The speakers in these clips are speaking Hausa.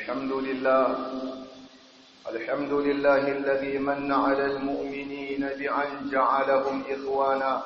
الحمد لله الحمد لله الذي من على المؤمنين بأن جعلهم إخوانا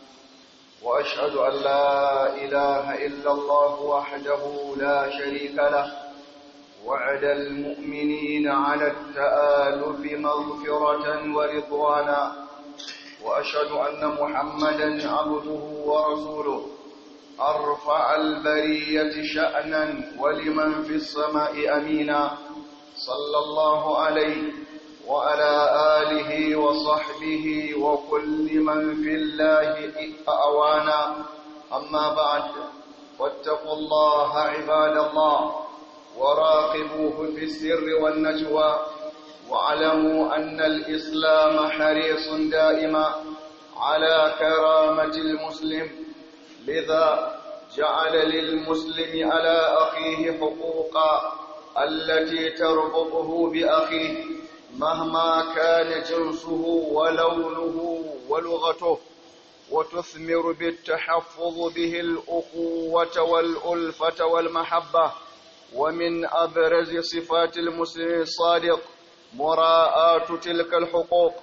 وأشهد أن لا إله إلا الله وحده لا شريك له وعد المؤمنين على التآلف مغفرة ورضوانا وأشهد أن محمدا عبده ورسوله أرفع البرية شأنا ولمن في السماء أمينا صلى الله عليه وعلى آله وصحبه وكل من في الله أوانا أما بعد واتقوا الله عباد الله وراقبوه في السر والنجوى واعلموا أن الإسلام حريص دائما على كرامة المسلم لذا جعل للمسلم على أخيه حقوقا التي تربطه بأخيه مهما كان جنسه ولونه ولغته وتثمر بالتحفظ به الأخوة والألفة والمحبة ومن أبرز صفات المسلم الصادق مراءاة تلك الحقوق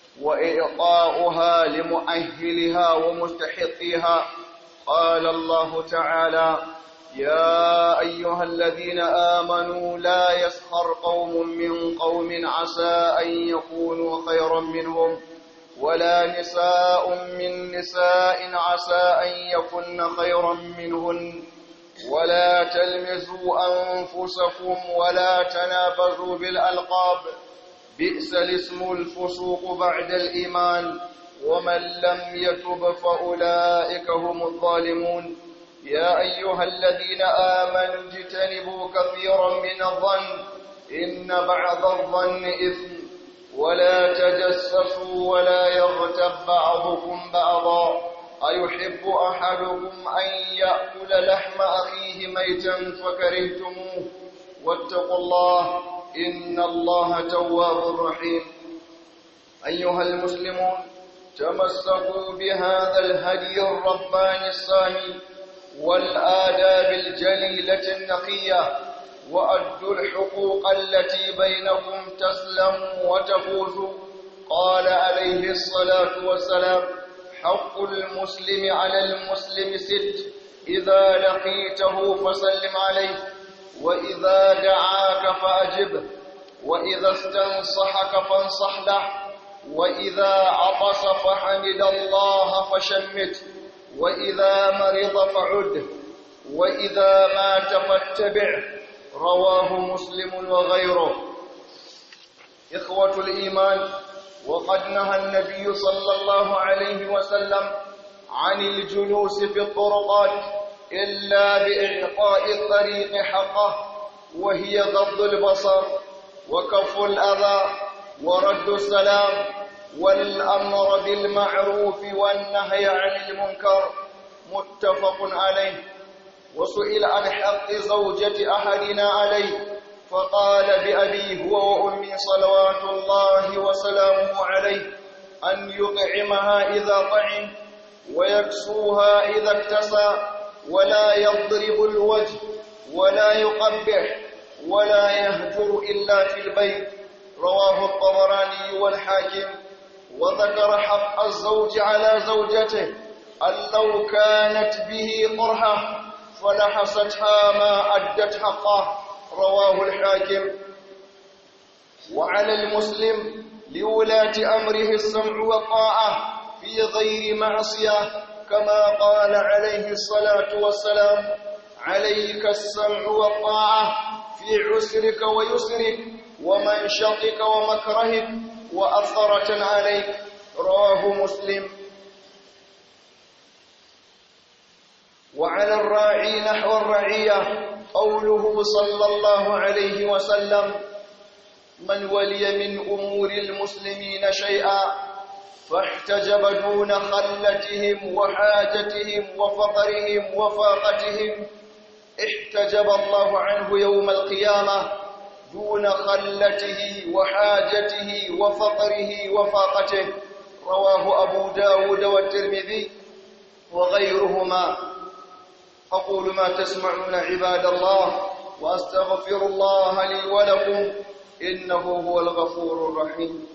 وإعطاؤها لمؤهلها ومستحقيها قال الله تعالى يا أيها الذين آمنوا لا يسخر قوم من قوم عسى أن يكونوا خيرا منهم ولا نساء من نساء عسى أن يكن خيرا منهن ولا تلمزوا أنفسكم ولا تنابزوا بالألقاب بئس الاسم الفسوق بعد الإيمان ومن لم يتب فأولئك هم الظالمون يا أيها الذين آمنوا اجتنبوا كثيرا من الظن إن بعض الظن إثم ولا تجسسوا ولا يغتب بعضكم بعضا أيحب أحدكم أن يأكل لحم أخيه ميتا فكرهتموه واتقوا الله إن الله تواب رحيم أيها المسلمون تمسكوا بهذا الهدي الرباني الصامي والآداب الجليلة النقية وأدوا الحقوق التي بينكم تسلموا وتفوزوا قال عليه الصلاة والسلام حق المسلم على المسلم ست إذا لقيته فسلم عليه وإذا دعاك فأجبه وإذا استنصحك فانصح له وإذا عطس فحمد الله فشمت وإذا مرض فعده وإذا مات فاتبعه رواه مسلم وغيره إخوة الإيمان وقد نهى النبي صلى الله عليه وسلم عن الجلوس في الطرقات إلا بإعطاء الطريق حقه وهي غض البصر وكف الأذى ورد السلام والأمر بالمعروف والنهي عن المنكر متفق عليه وسئل عن حق زوجة أحدنا عليه فقال بأبيه هو وأمي صلوات الله وسلامه عليه أن يطعمها إذا طعم ويكسوها إذا اكتسى ولا يضرب الوجه ولا يقبح ولا يهجر إلا في البيت رواه الطبراني والحاكم وذكر حق الزوج على زوجته أن لو كانت به قرحة فلحستها ما أدت حقه رواه الحاكم وعلى المسلم لولاة أمره السمع والطاعة في غير معصية كما قال عليه الصلاة والسلام عليك السمع والطاعة في عسرك ويسرك ومنشطك ومكرهك وأثرة عليك رواه مسلم وعلى الراعي نحو الرعية قوله صلى الله عليه وسلم من ولي من أمور المسلمين شيئا فاحتجب دون خلتهم وحاجتهم وفقرهم وفاقتهم احتجب الله عنه يوم القيامة دون خلته وحاجته وفقره وفاقته رواه أبو داود والترمذي وغيرهما أقول ما تسمعون عباد الله وأستغفر الله لي ولكم إنه هو الغفور الرحيم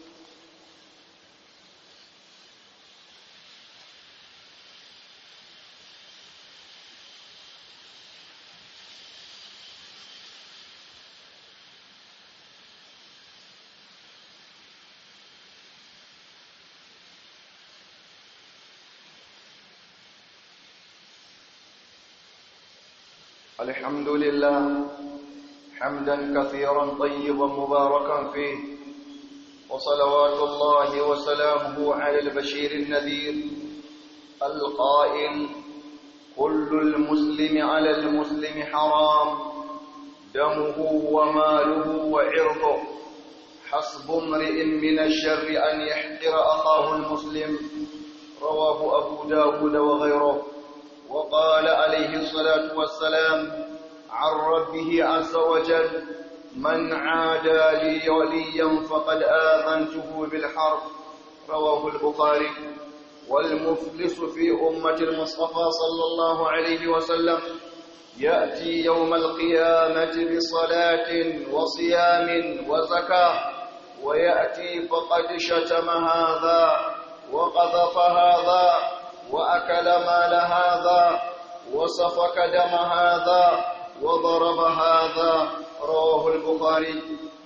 الحمد لله حمدا كثيرا طيبا مباركا فيه وصلوات الله وسلامه على البشير النذير القائل كل المسلم على المسلم حرام دمه وماله وعرضه حسب امرئ من الشر أن يحقر أخاه المسلم رواه أبو داود وغيره وقال عليه الصلاة والسلام عن ربه عز وجل من عادى لي وليا فقد آذنته بالحرب رواه البخاري والمفلس في أمة المصطفى صلى الله عليه وسلم يأتي يوم القيامة بصلاة وصيام وزكاة ويأتي فقد شتم هذا وقذف هذا وأكل مال هذا وسفك دم هذا وضرب هذا رواه البخاري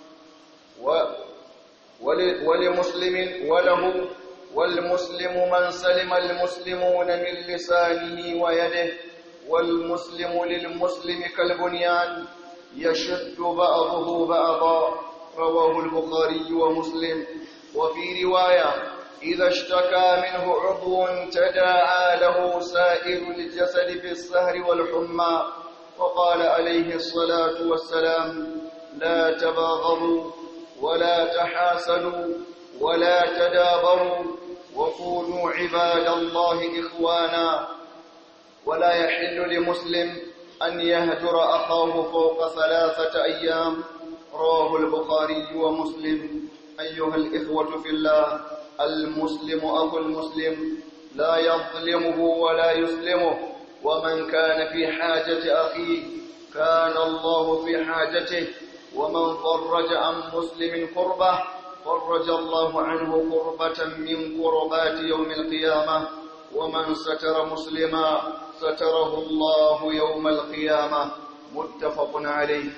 ولمسلم وله والمسلم من سلم المسلمون من لسانه ويده والمسلم للمسلم كالبنيان يشد بعضه بعضا رواه البخاري ومسلم وفي روايه إذا اشتكى منه عضو تداعى له سائر الجسد بالسهر والحمى وقال عليه الصلاة والسلام لا تباغضوا ولا تحاسدوا ولا تدابروا وكونوا عباد الله إخوانا ولا يحل لمسلم أن يهجر أخاه فوق ثلاثة أيام رواه البخاري ومسلم أيها الإخوة في الله المسلم أخو المسلم لا يظلمه ولا يسلمه ومن كان في حاجة أخيه كان الله في حاجته ومن فرج عن مسلم كربة فرج الله عنه كربة من كربات يوم القيامة ومن ستر مسلما ستره الله يوم القيامة متفق عليه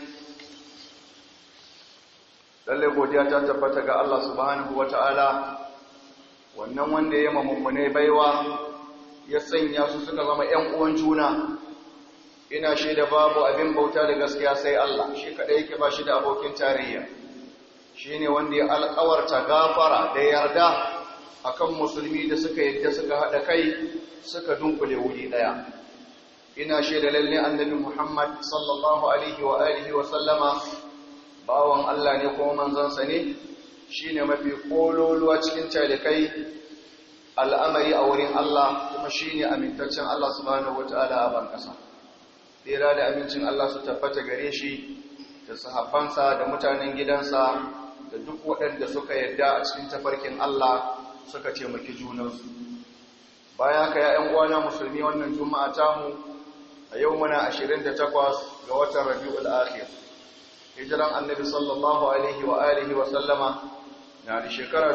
lalle godiya ta tabbata ga Allah subhanahu wataala wannan wanda ya mamummune baiwa ya sanya su suka zama ƴan uwan juna ina shaida babu abin bauta da gaskiya sai Allah shi kadai yake ba shi da abokin tarayya shine wanda ya alƙawarta gafara da yarda akan musulmi da suka yadda suka hada kai suka dunkule wuri daya ina shaida lalle annabi Muhammad sallallahu alaihi wa alihi wa sallama bawan Allah ne kuma manzansa ne shine mafi kololuwa cikin talikai al'amari a wurin Allah kuma shine amintaccen Allah subhanahu wataala a ban kasa tsira da amincin Allah su tabbata gare shi da sahabbansa da mutanen gidansa da duk waɗanda suka yadda a cikin tafarkin Allah suka taimaki junansu bayan ka ya uwana musulmi wannan juma'a tamu a yau muna 28 ga watan rabi'ul akhir hijiran annabi sallallahu alaihi wa alihi wa sallama na da shekara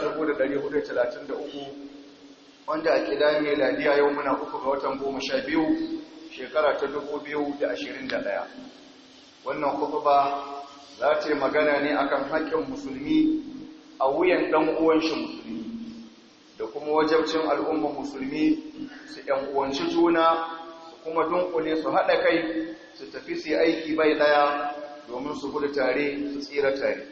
1433 wanda a kida ladiya yau muna uku ga watan 12 shekara ta 2021 wannan khutba za ta yi magana ne akan haƙƙin musulmi a wuyan ɗan uwan shi musulmi da kuma wajabcin al'ummar musulmi su ‘yan uwanci juna su kuma dunkule su haɗa kai su tafi su aiki bai ɗaya domin su gudu tare su tsira tare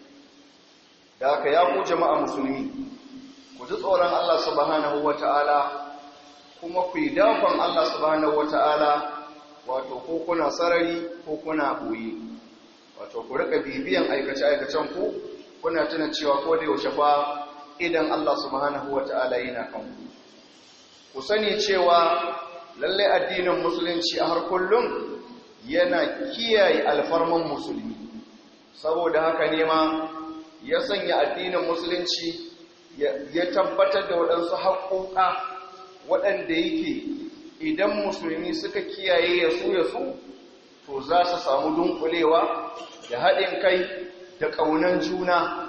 da aka ya ku jama'a musulmi ku ji tsoron Allah subhanahu wa ta'ala kuma ku yi dakon Allah subhanahu wa ta'ala wato ko kuna sarari ko kuna ɓoye wato ku rika bibiyan aikace-aikacen ku kuna tuna cewa ko da yaushe fa idan Allah subhanahu wa ta'ala yana kan ku ku sani cewa lalle addinin musulunci a har kullum yana kiyaye alfarman musulmi saboda haka ne ma ya sanya addinin musulunci ya tabbatar da waɗansu haƙoƙa waɗanda yake idan musulmi suka kiyaye ya su ya su to za su samu dunkulewa da haɗin kai da ƙaunan juna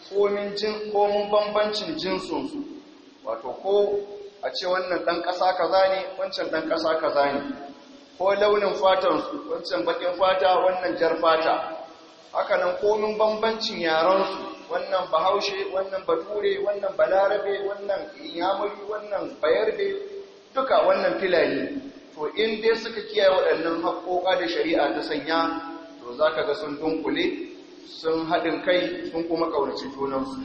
komin bambancin jinsunsu wato ko a ce wannan ɗan ƙasa kaza ne wancan ɗan ƙasa kaza ne ko launin fatansu wancan baƙin fata wannan jar fata hakanan komin bambancin yaransu wannan bahaushe wannan bature wannan balarabe wannan yamuri wannan bayarbe duka wannan filani to in dai suka kiyaye waɗannan haƙoƙa da shari'a ta sanya to za ka ga sun dunkule sun haɗin kai sun kuma ƙaunaci junansu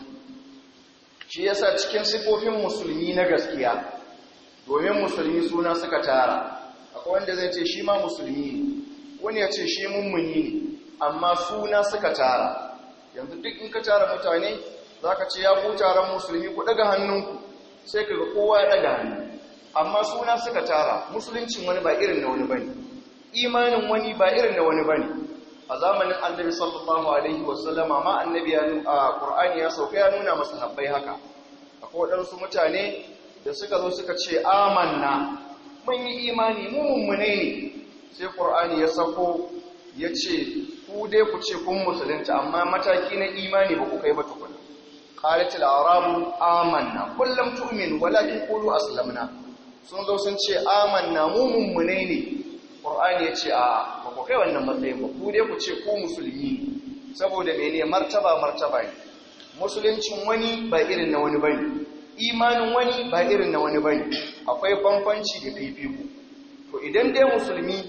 shi yasa cikin sifofin musulmi na gaskiya domin musulmi suna suka tara akwai wanda zai ce shi ma musulmi ne wani ya ce shi mummuni ne amma suna suka tara yanzu duk in ka tara mutane za ka ce ya ku taron musulmi ku ɗaga hannunku sai ka ga kowa ya ɗaga hannu amma suna suka tara musuluncin wani ba irin na wani bane imanin wani ba irin na wani bane a zamanin annabi sallallahu alaihi wasallama ma annabi ya a qur'ani ya sauka ya nuna masa habbai haka akwai wadansu mutane da suka zo suka ce amanna mun yi imani mu mummune ne sai qur'ani ya sako ya ce ku dai ku ce kun musulunta amma mataki na imani ba ku kai ba tukuna qalat al-arabu amanna kullum tu'min walakin qulu aslamna sun zo sun ce amanna mu mummune ne qur'ani ya ce a ba ku kai wannan matsayin ba ku dai ku ce ku musulmi ne saboda mene martaba martaba ne musuluncin wani ba irin na wani bane imanin wani ba irin na wani bane akwai bambanci da fifiko to idan dai musulmi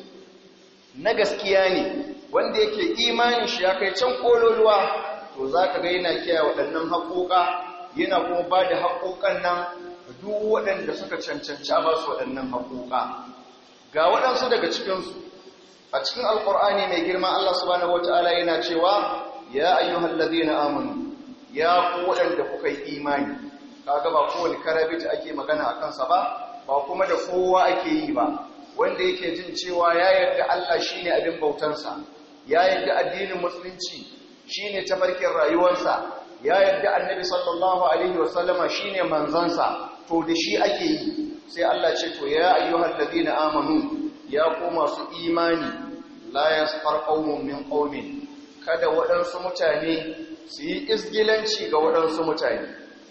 na gaskiya ne wanda yake imanin shi ya kai can kololuwa to za ka ga yana kiyaye waɗannan haƙoƙa yana kuma ba da haƙoƙan nan duk waɗanda suka cancanci a ba su waɗannan haƙoƙa ga waɗansu daga cikinsu a cikin alƙur'ani mai girma Allah subhanahu wata'ala yana cewa ya ayyuhal ladina amanu ya ku waɗanda kuka yi imani kaga ba kowane karabit ake magana a kansa ba ba kuma da kowa ake yi ba wanda yake jin cewa ya yarda Allah shine abin bautansa ya yarda addinin musulunci shine tafarkin rayuwarsa ya yarda annabi sallallahu alaihi wasallama shine manzansa to da shi ake yi sai Allah ce to ya ayyuhal ladina amanu ya ku masu imani la yasfar qaumun min qaumin kada waɗansu mutane su yi isgilanci ga waɗansu mutane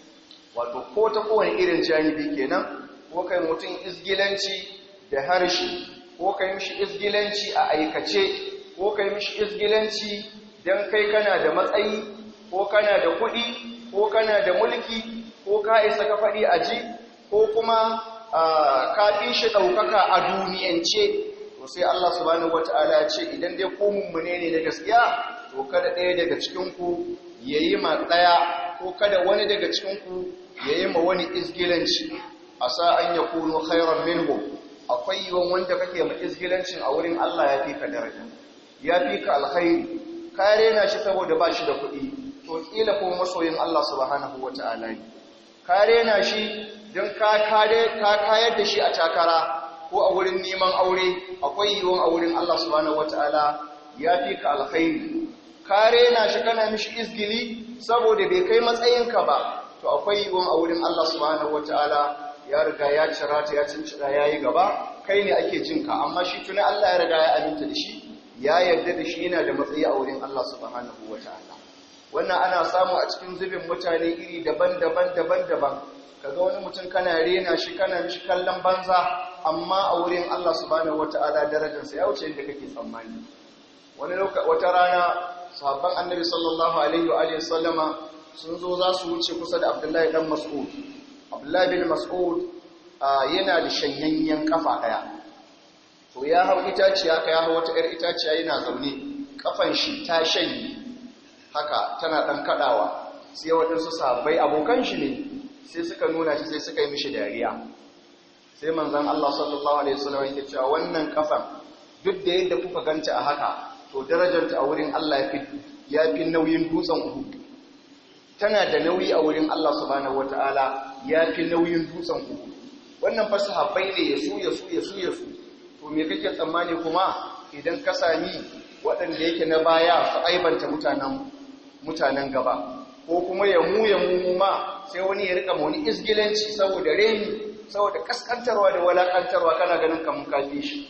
wato ko ta kowane irin janibi kenan ko kai mutum isgilanci da harshe ko kai mishi isgilanci a aikace ko kai mishi isgilanci dan kai kana da matsayi ko kana da kuɗi ko kana da mulki ko ka isa ka faɗi a ji ko kuma ka fi shi ɗaukaka a duniyance to sai Allah subhanahu wata'ala ya ce idan dai ko mummune ne na gaskiya to kada ɗaya daga cikinku ya yi ma ɗaya ko kada wani daga cikinku ya yi ma wani izgilanci a sa an ya kuno khairan minhu akwai yiwon wanda kake ma izgilancin a wurin Allah ya fi ka daraja ya fi ka alkhairi ka rena shi saboda ba shi da kuɗi to kila ko masoyin Allah subhanahu wata'ala ne ka rena shi don ka kayar da shi a takara ko a wurin neman aure akwai yiwuwan a wurin Allah subhanahu wataala ya fi ka alkhairi ka rena shi kana mishi izgili saboda bai kai matsayinka ba to akwai yiwuwan a wurin Allah subhanahu wataala ya riga ya cira ta ya cincida yayi gaba kai ne ake jin ka amma shi tuni Allah ya riga ya aminta da shi ya yarda da shi yana da matsayi a wurin Allah subhanahu wataala wannan ana samu a cikin zubin mutane iri daban-daban daban-daban kaga wani mutum kana rena shi kana mishi kallon banza amma a wurin Allah subhanahu wata'ala darajarsa ya wuce inda kake tsammani wani wata rana sahabban annabi sallallahu alaihi wa alihi sallama sun zo za su wuce kusa da Abdullahi dan Mas'ud Abdullahi bin Mas'ud yana da shanyayyen kafa daya to ya hau itaciya ka ya hau wata 'yar itaciya yana zaune kafan shi ta shanye haka tana dan kadawa sai waɗansu sahabbai abokan shi ne sai suka nuna shi sai suka yi mishi dariya sai manzan Allah sallallahu alaihi wasallam yake cewa wannan kafan duk da yadda kuka ganta a haka to darajarta a wurin Allah ya fi nauyin dutsen Uhud tana da nauyi a wurin Allah subhanahu wataala ya fi nauyin dutsen Uhud wannan fa sahabbai ne ya su ya su ya su ya su to me kake tsammani kuma idan ka sami waɗanda yake na baya su aibanta mutanen mutanen gaba ko kuma ya mu ya mu ma sai wani ya rika wani isgilanci saboda reni saboda kaskantarwa da walakantarwa kana ganin kamun kafi shi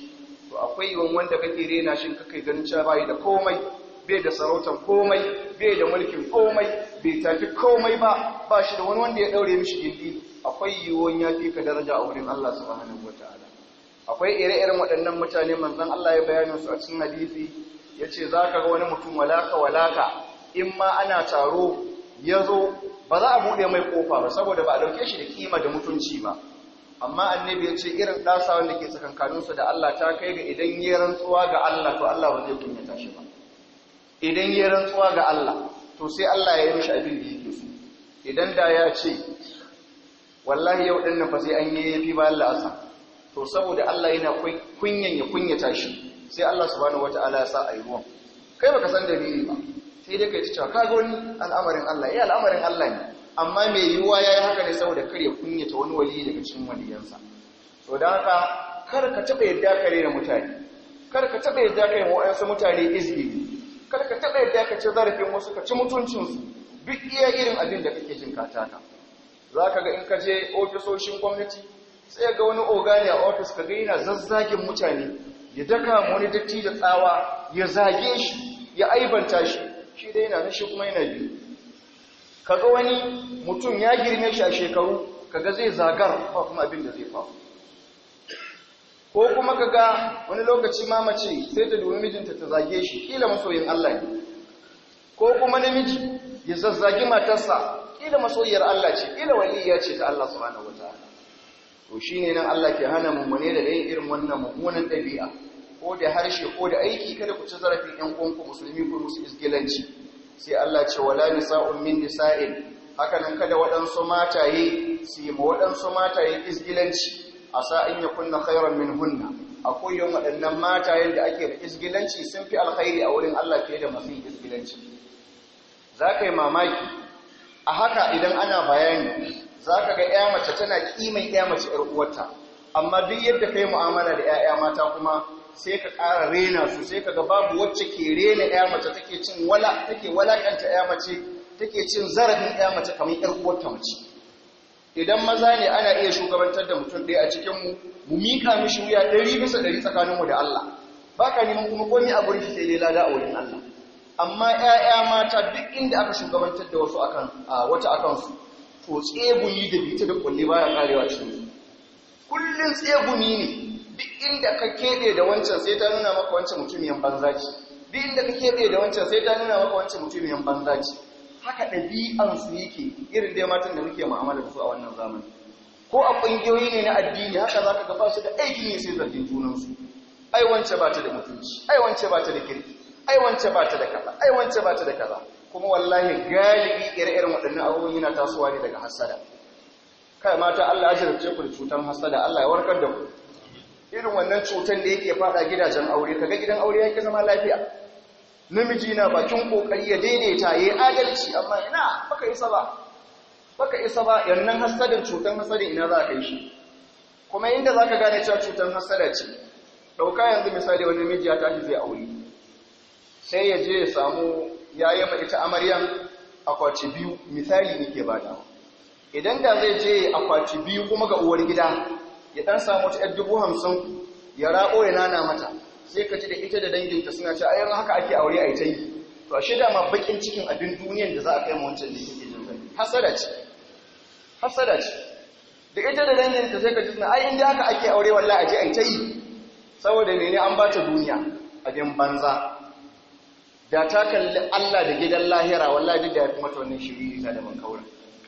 to akwai yiwuwan wanda kake rena shi kake ganin cewa bai da komai bai da sarautar komai bai da mulkin komai bai tafi komai ba ba shi da wani wanda ya daure mishi gindi akwai yiwuwan ya fi ka daraja a wurin Allah subhanahu wataala akwai ire-iren waɗannan mutane manzon Allah ya bayanin su a cikin hadisi yace zaka ga wani mutum walaka walaka in ma ana taro yazo ba za a bude mai kofa ba saboda ba a dauke shi da kima da mutunci ba amma annabi ya ce irin ɗasa wanda ke tsakankaninsu da Allah ta kai ga idan yi rantsuwa ga Allah to Allah ba zai kunyata shi ba idan yi rantsuwa ga Allah to sai Allah ya yi mishi abin da yake so idan da ya ce wallahi yau ɗin nan fa sai an yi yafi bayan la'asa to saboda Allah yana kunyan ya kunyata shi sai Allah subhanahu wata'ala ya sa a yi ruwan kai baka san dalili ba sai dai kai ci cewa ka ga wani al'amarin Allah eh al'amarin Allah ne amma mai yiwuwa ya yi haka ne saboda kar ya kunyata wani wali daga cikin waliyansa to da haka kar ka taɓa yadda ka rena mutane kar ka taɓa yadda ka yi waɗansu mutane izgili kar ka taɓa yadda ka ci zarafin wasu ka ci mutuncinsu duk iya irin abin da kake jin kataka za ka ga in ka je ofisoshin gwamnati sai ga wani ogani a ofis ka ga yana zazzagin mutane ya daka wani datti da tsawa ya zage shi ya aibanta shi shi dai yana nashi kuma yana biyu kaga wani mutum ya girme shi a shekaru kaga zai zagar ba kuma abin da zai faru ko kuma kaga wani lokaci mamace sai ta dubi mijinta ta zage shi kila masoyin Allah ne ko kuma namiji ya zazzagi matarsa kila masoyiyar Allah ce kila waliyya ce ta Allah subhanahu wataala to shine nan Allah ke hana mummune da yin irin wannan mummunan dabi'a ko da harshe ko da aiki kada ku ci zarafin ƴan uwanku musulmi ko musu isgilanci sai Allah ce wala nisa'un min nisa'in haka nan kada waɗansu mataye su yi ma waɗansu mataye isgilanci a sa'in ya kunna khairan min hunna akwai yin waɗannan matayen da ake da isgilanci sun fi alkhairi a wurin Allah fiye da masu isgilanci za ka yi mamaki a haka idan ana bayani za ka ga ‘ya mace tana ƙiman ‘ya mace ‘yar uwarta amma duk yadda ka yi mu'amala da ‘ya'ya mata kuma sai ka ƙara rena su sai ka ga babu wacce ke rena ‘ya mace take cin wala take walakanta ‘ya mace take cin zarafin ‘ya mace kamar ‘yar uwarta mace idan maza ne ana iya shugabantar da mutum ɗaya a cikinmu mu miƙa mishi wuya ɗari bisa ɗari tsakaninmu da Allah ba ka neman kuma komi a gurin shi sai dai lada a wurin Allah amma ‘ya'ya mata duk inda aka shugabantar da wasu akan wata akansu to tsegumi da bita da kulle baya karewa cikin su kullun tsegumi ne duk inda ka keɓe da wancan sai ta nuna maka wancan mutumiyan banza ce duk inda ka keɓe da wancan sai ta nuna maka wancan mutumiyan banza ce haka ɗabi'ansu yake irin dai matan da muke mu'amala da su a wannan zamani ko a ƙungiyoyi ne na addini haka za ka gaba su da aikin ne sai zargin junansu ai wance ba ta da mutunci ai wance ba ta da kirki ai wance ba ta da kaza ai wance ba ta da kaza kuma wallahi galibi ire-iren waɗannan abubuwan yana tasowa ne daga hasada kai mata Allah ya jarabce ku da cutar hasada Allah ya warkar da ku irin wannan cutar da yake fada gidajen aure kaga gidan aure yake zama lafiya namiji na bakin kokari ya daidaita yayi adalci amma ina baka isa ba baka isa ba yannan hasadin cutar hasadin ina za ka yi shi kuma inda zaka gane cewa cutar hasada ce dauka yanzu misali wani miji ya tashi zai aure sai ya je ya samu ya yi ma ita amaryan akwati biyu misali nake badawa idan da zai je akwati biyu kuma ga uwar gida ya dan samu ta yar dubu hamsin ya rabo ya nana mata sai ka ji da ita da danginta suna ce ayyar haka ake aure a ita yi to a shida ma bakin cikin abin duniyan da za a kai ma wancan da yake jin zai hasada ce hasada ce da ita da danginta sai ka ji suna ai inda haka ake aure wallahi a je a ita yi saboda ne an ba ta duniya abin banza da ta kalli Allah da gidan lahira wallahi duk da ya fi mata wannan shiriri ta da bankaura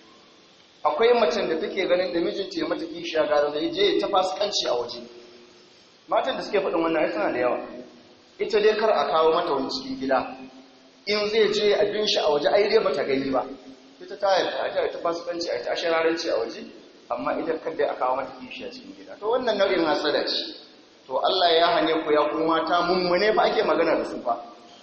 akwai macen da take ganin da mijinta ya mata kishiya gara da je ta fasikanci a waje matan da suke faɗin wannan ai suna da yawa ita dai kar a kawo mata wani cikin gida in zai je abin shi a waje ai dai bata gani ba ita ta yarda ta ta fasikanci a ta shararanci a waje amma idan kada a kawo mata kishiya cikin gida to wannan nau'in hasada ce to Allah ya hane ku ya kuma mata mummune fa ake magana da su fa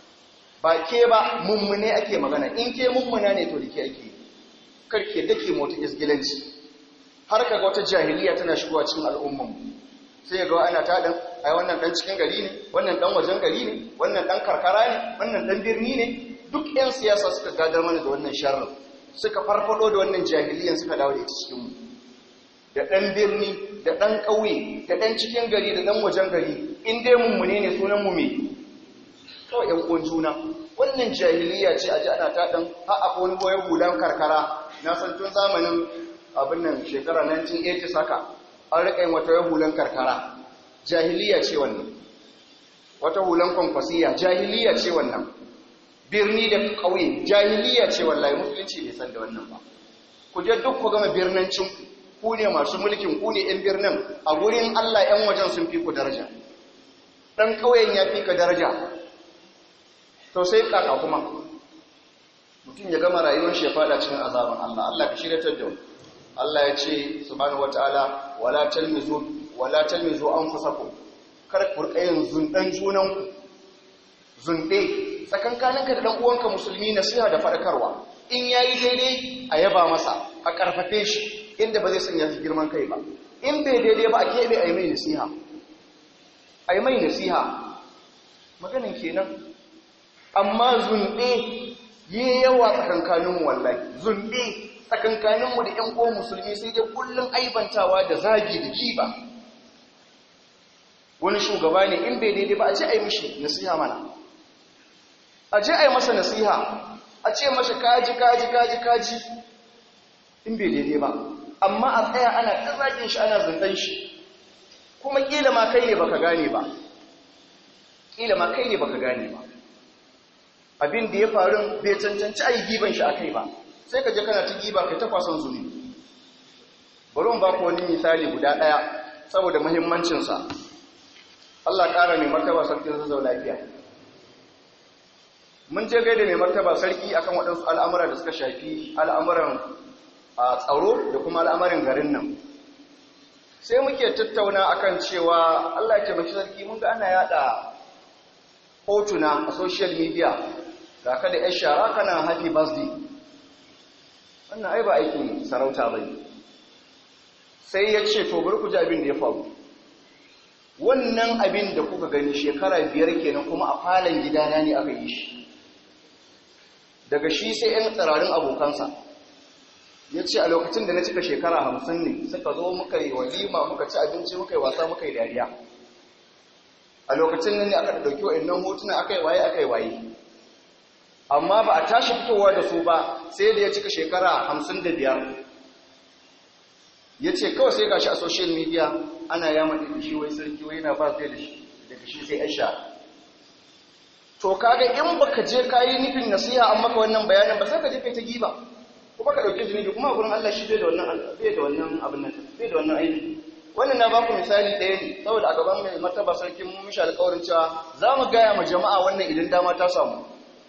ba ke ba mummune ake magana in ke mummuna ne to da ke ake karke dake mota isgilanci har kaga wata jahiliya tana shigowa cikin al'umman sai ga ana ta dan ai wannan dan cikin gari ne wannan dan wajen gari ne wannan dan karkara ne wannan dan birni ne duk ƴan siyasa suka gadar mana da wannan sharrin suka farfado da wannan jahiliyan suka dawo da ita cikin mu da dan birni da dan ƙauye da dan cikin gari da dan wajen gari in dai mummune ne sunan mu me kawai yan uwan juna wannan jahiliya ce a ji ana ta dan har akwai wani boye hulan karkara na san tun zamanin abin nan shekara 1980 saka an rika yin wata hulan karkara jahiliya ce wannan wata hulan kwankwasiya jahiliya ce wannan birni da ƙauye jahiliya ce wallahi musulunci bai san da wannan ba ku je duk ku gama birnancin ku ne masu mulkin ku ne 'yan birnin a gurin Allah 'yan wajen sun fi ku daraja ɗan ƙauyen ya fi ka daraja to sai kaka kuma mutum ya gama rayuwar shi ya fada cikin azaban Allah Allah ka shiryatar da Allah ya ce subhanahu wataala wala talmizu wala talmizu anfusakum kar ku rika yin zundan junanku zunde tsakankaninka da dan uwanka musulmi nasiha da fadakarwa in yayi daidai a yaba masa a karfafe shi inda ba zai sanya shi girman kai ba in bai daidai ba a kebe a yi mai nasiha a yi mai nasiha maganin kenan amma zunde yi yawa tsakankaninmu wallahi zunde tsakankaninmu da 'yan uwan musulmi sai dai kullum aibantawa da zagi da giba wani shugaba ne in bai daidai ba a ce a yi mishi nasiha mana a je a yi masa nasiha a ce mashi kaji kaji kaji kaji in bai daidai ba amma a tsaya ana ta zagin shi ana zundan shi kuma kila ma kai ne baka gane ba kila ma kai ne baka gane ba abin da ya faru bai cancanci a yi giban shi a kai ba sai ka je kana ta giba kai ta kwason zuni bari mu ba ku wani misali guda ɗaya saboda muhimmancinsa Allah ƙara mai martaba sarkin zazzau lafiya mun je gaida mai martaba sarki akan waɗansu al'amura da suka shafi al'amuran a tsaro da kuma al'amarin garin nan sai muke tattauna akan cewa Allah ya taimaki sarki mun ga ana yada hotuna a social media ga ka da 'yan shara kana happy birthday wannan ai ba aikin sarauta ba ne sai ya ce to bari ku ji abin da ya faru wannan abin da kuka gani shekara biyar kenan kuma a falon gidana ne aka yi shi daga shi sai 'yan tsirarin abokansa ya ce a lokacin da na cika shekara hamsin ne suka zo muka yi walima muka ci abinci muka yi wasa muka yi dariya a lokacin nan ne aka ɗauki wa'annan hotuna aka yi waye aka yi waye amma ba a tashi fitowa da su ba sai da ya cika shekara hamsin da biyar ya ce kawai sai gashi a social media ana yama da shi wai sarki wai na ba sai da shi daga shi sai aisha to kaga in baka je kayi nufin nasiha an maka wannan bayanin ba sai ka je kai ta giba kuma ka dauke zunubi kuma gurin Allah shi bai da wannan bai da wannan abin nan bai da wannan aiki wannan na baku misali ɗaya ne saboda a gaban mai martaba sarki mun mishi alƙawarin cewa za mu gaya ma jama'a wannan idan dama ta samu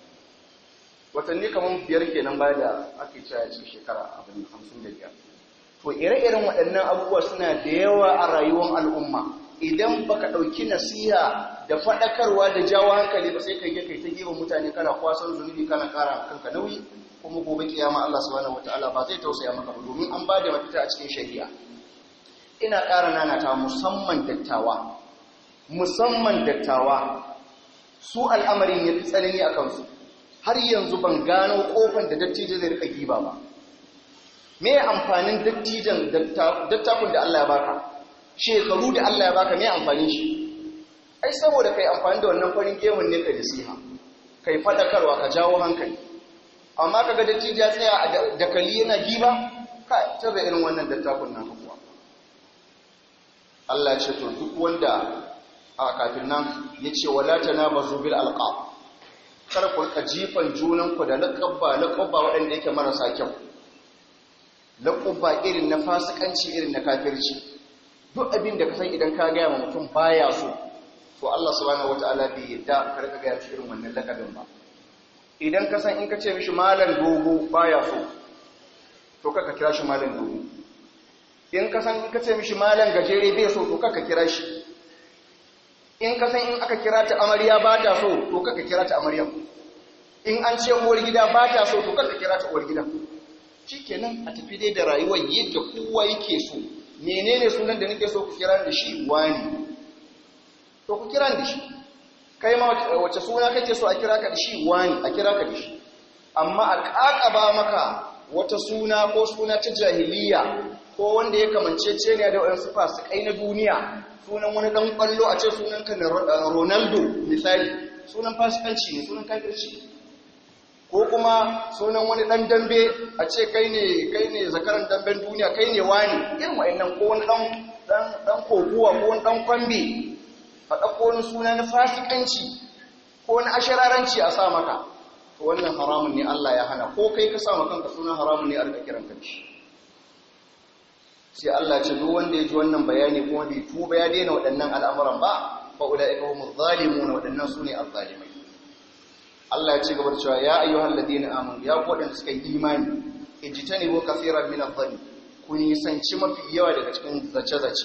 watanni kamar biyar kenan baya da ake cewa cikin shekara abin hamsin da biyar to ire-iren waɗannan abubuwa suna da yawa a rayuwar al'umma idan baka ɗauki nasiha da faɗakarwa da jawo hankali ba sai kai kai ta gefen mutane kana kwasan zunubi kana ƙara kanka nauyi kuma gobe kiyama Allah subhanahu wataala ba zai tausaya maka ba domin an bada mafita a cikin shari'a ina ƙara nanata musamman dattawa musamman dattawa su al'amarin ya fi tsanani a kansu har yanzu ban gano ƙofan da dattijo zai rika giba ba me amfanin dattijan dattakun da Allah ya baka shekaru da Allah ya baka me amfanin shi ai saboda kai amfani da wannan farin gemun ne ka nasiha kai fadakarwa ka jawo hankali amma kaga dattijo ya tsaya a dakali yana giba kai tabe irin wannan dattakun nan kuwa Allah ya ce to duk wanda a kafin nan yace wala tanabazu bil alqab kar ku rika jifan junanku da laqabba laqabba waɗanda yake marasa kyau laƙubba irin na fasikanci irin na kafirci duk abin da ka san idan ka gaya wa mutum baya so to Allah subhanahu wataala bai yadda ka rika gaya shi irin wannan lakabin ba idan ka san in ka ce mishi malam dogo baya so to kaka kira shi malam dogo in ka san in ka ce mishi malam gajere bai so to kaka kira shi in ka san in aka kira ta amarya ba ta so to kaka kira ta amarya in an ce uwar gida ba ta so to kaka kira ta uwar gida shikenan a tafi dai da rayuwar yadda kowa yake so menene sunan da nake so ku kira da shi wani to ku kira da shi kai ma wace suna kake so a kira ka da shi wani a kira ka da shi amma a kakaba maka wata suna ko suna ta jahiliya ko wanda ya kamancece ne da waɗansu fasikai na duniya sunan wani ɗan ƙwallo a ce sunan ka ronaldo misali sunan fasikanci ne sunan kafirci ko kuma sunan wani ɗan dambe a ce kai ne kai ne zakaran damben duniya kai ne wani irin wa'annan ko wani ɗan koguwa ko wani ɗan kwambe faɗa ko wani suna na fasikanci ko wani ashararanci a sa maka to wannan haramun ne Allah ya hana ko kai ka sa maka kanka sunan haramun ne a rika kiran kanci sai Allah ce duk wanda ya ji wannan bayani kuma bai tuba ya daina waɗannan al'amuran ba fa ulaika humuz zalimun waɗannan sune azzalimai Allah ya ce gaba da cewa ya ayyuhal ladina amanu ya ku wadanda suka yi imani ijtanibu kaseeran min adh-dhanni ku nisanci mafi yawa daga cikin zace-zace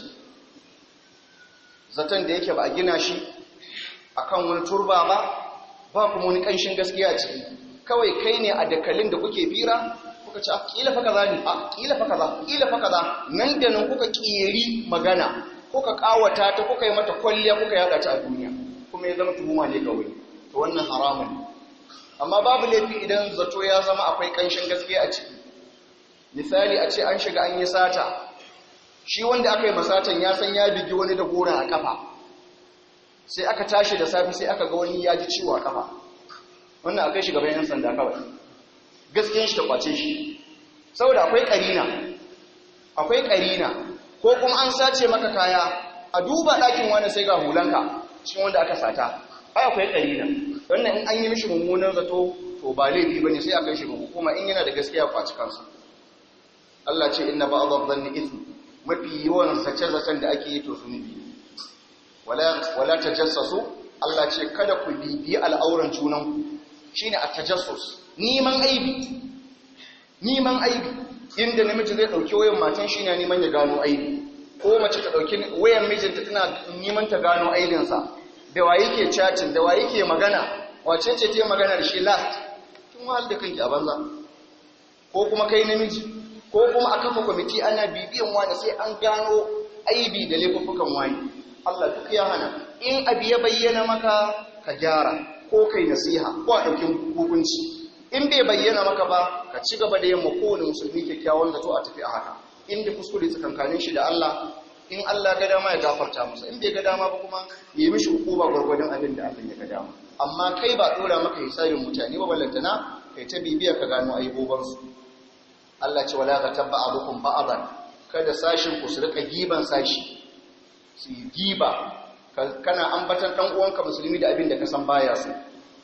zaton da yake ba a gina shi akan wani turba ba ba kuma wani kanshin gaskiya ciki kawai kai ne a dakalin da kuke fira kuka ce kila fa kaza ne a kila fa kaza kila fa kaza nan da nan kuka kiyeri magana kuka kawata ta kuka yi mata kwalliya kuka yada ta a duniya kuma ya zama tuhuma ne kawai to wannan haramun ne amma babu laifi idan zato ya zama akwai kanshin gaskiya a ciki misali a ce an shiga an yi sata shi wanda aka yi masatan ya san ya bigi wani da gora a kafa sai aka tashi da safi sai aka ga wani ya ji ciwo a kafa wannan akai shi gaban yan sanda kawai gaskiyan shi ta kwace shi saboda akwai karina akwai karina ko kuma an sace maka kaya a duba ɗakin wani sai ga hulanka cikin wanda aka sata ai akwai karina wannan in an yi mishi mummunan zato to ba laifi bane sai a kai shi ga hukuma in yana da gaskiya kwaci kansa Allah ce inna ba'dha dhanni ithm mafi yawan sace-zacen da ake yi to zunubi wala wala tajassasu Allah ce kada ku bibi al'auran junanku shine a tajassus neman aibi neman aibi inda namiji zai dauki wayan matan shi ne neman ya gano aibi ko mace ta dauki wayan mijinta tana neman ta gano aibinsa da wa yake chatting da wa yake magana wace ce ta magana da shi last kin wahal da kanki a banza ko kuma kai namiji ko kuma a kafa kwamiti ana bibiyan wani sai an gano aibi da laifuffukan wani Allah duk ya hana in abu ya bayyana maka ka gyara ko kai nasiha ko a ɗaukin hukunci in bai bayyana maka ba ka ci gaba da yamma kowane musulmi kyakkyawan zato a tafi a haka inda kuskure tsakankanin shi da Allah in Allah ga dama ya gafarta masa in bai ga dama ba kuma yi mishi hukuma gwargwadon abin da Allah ya ga dama amma kai ba dora maka hisabin mutane ba ballantana kai ta bibiya ka gano aibobansu Allah ce wala ka tabba abukum ba'adan kada sashin ku su rika giban sashi su giba kana ambatan dan uwanka musulmi da abin da ka san baya su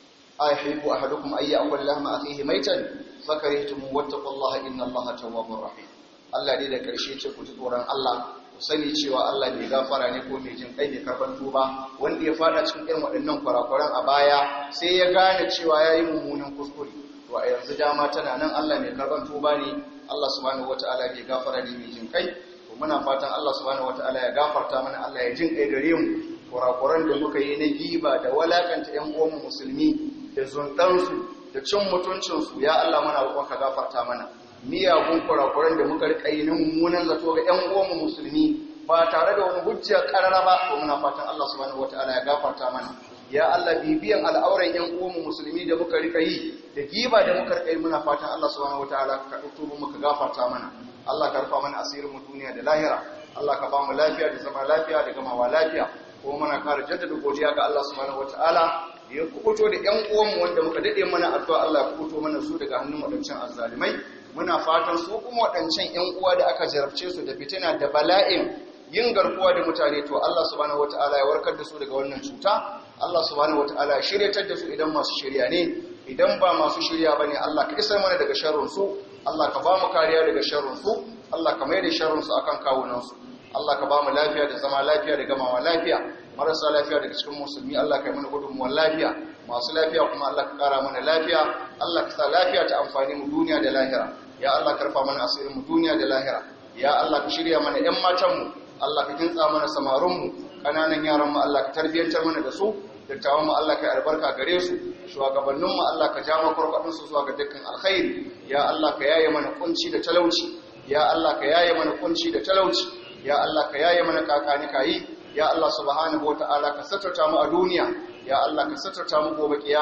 ayhibu ahadukum ay ya'kul lahma akhihi maitan fakarihtum wattaqullaha innallaha tawwabur rahim Allah dai da karshe ce ku ji tsoron Allah ku sani cewa Allah bai gafara ne ko mai jin kai ne karban tuba wanda ya fada cikin irin waɗannan kurakuran a baya sai ya gane cewa yayi mummunan kuskure to a yanzu dama tana nan Allah mai karban tuba ne Allah subhanahu wataala bai gafara ne mai jin kai to muna fatan Allah subhanahu wataala ya gafarta mana Allah ya jin kai gare mu kurakuran da muka yi na giba da walakanta ƴan uwanmu musulmi da zuntansu da cin mutuncinsu ya Allah muna roƙon ka gafarta mana miyagun kurakuran da muka rika yi na mummunan zato ga ƴan uwanmu musulmi ba tare da wani hujja karara ba to muna fatan Allah subhanahu wataala ya gafarta mana ya Allah bibiyan al'auran ƴan uwanmu musulmi da muka rika yi da giba da muka rika yi muna fatan Allah subhanahu wataala ka dauko mu ka gafarta mana Allah ka rufa mana asirin mu duniya da lahira Allah ka ba mu lafiya da zama lafiya da gamawa lafiya ko muna kara jaddada godiya ga Allah subhanahu wataala da ya kubuto da ƴan uwanmu wanda muka dade mana addu'a Allah ya kubuto mana su daga hannun wadancan azzalimai muna fatan su kuma wadancan ƴan uwa da aka jarabce su da fitina da bala'in yin garkuwa da mutane to Allah subhanahu wataala ya warkar da su daga wannan cuta Allah subhanahu wataala ya shiryatar da su idan masu shirya ne idan ba masu shirya bane Allah ka isar mana daga sharrin su Allah ka ba mu kariya daga sharrin su Allah ka mai da sharrin su akan kawunan su Allah ka ba mu lafiya da zama lafiya da gamawa lafiya marasa lafiya daga cikin musulmi Allah ka yi mana gudunmuwar lafiya masu lafiya kuma Allah ka kara mana lafiya Allah ka sa lafiya ta amfani mu duniya da lahira ya Allah ka rufa mana asirin mu duniya da lahira ya Allah ka shirya mana ƴan matan mu Allah ka kintsa mana samarun mu kananan yaran mu Allah ka tarbiyantar mana da su dattawan mu Allah ka yi albarka gare su shugabannin mu Allah ka ja makwarkwadin su zuwa ga dukkan alkhairi ya Allah ka yaye mana kunci da talauci ya Allah ka yaye mana kunci da talauci ya Allah ka yaye mana kakani kayi ya Allah subhanahu wata'ala ka satarta mu a duniya ya Allah ka satarta mu gobe kiyama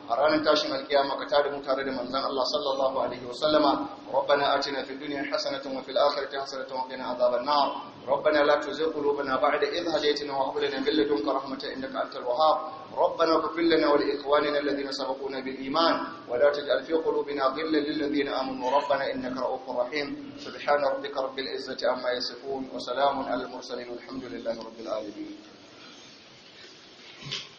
a ranar tashin alkiyama ka tada mu tare da manzon Allah sallallahu alaihi wa sallama rabbana atina fid dunya hasanatan wa fil akhirati hasanatan wa qina adhaban nar ربنا لا تزغ قلوبنا بعد إذ هديتنا وهب لنا من لدنك رحمة إنك أنت الوهاب ربنا اغفر لنا ولإخواننا الذين سبقونا بالإيمان ولا تجعل في قلوبنا غلا للذين آمنوا ربنا إنك رؤوف رحيم سبحان ربك رب العزة عما يصفون وسلام على المرسلين والحمد لله رب العالمين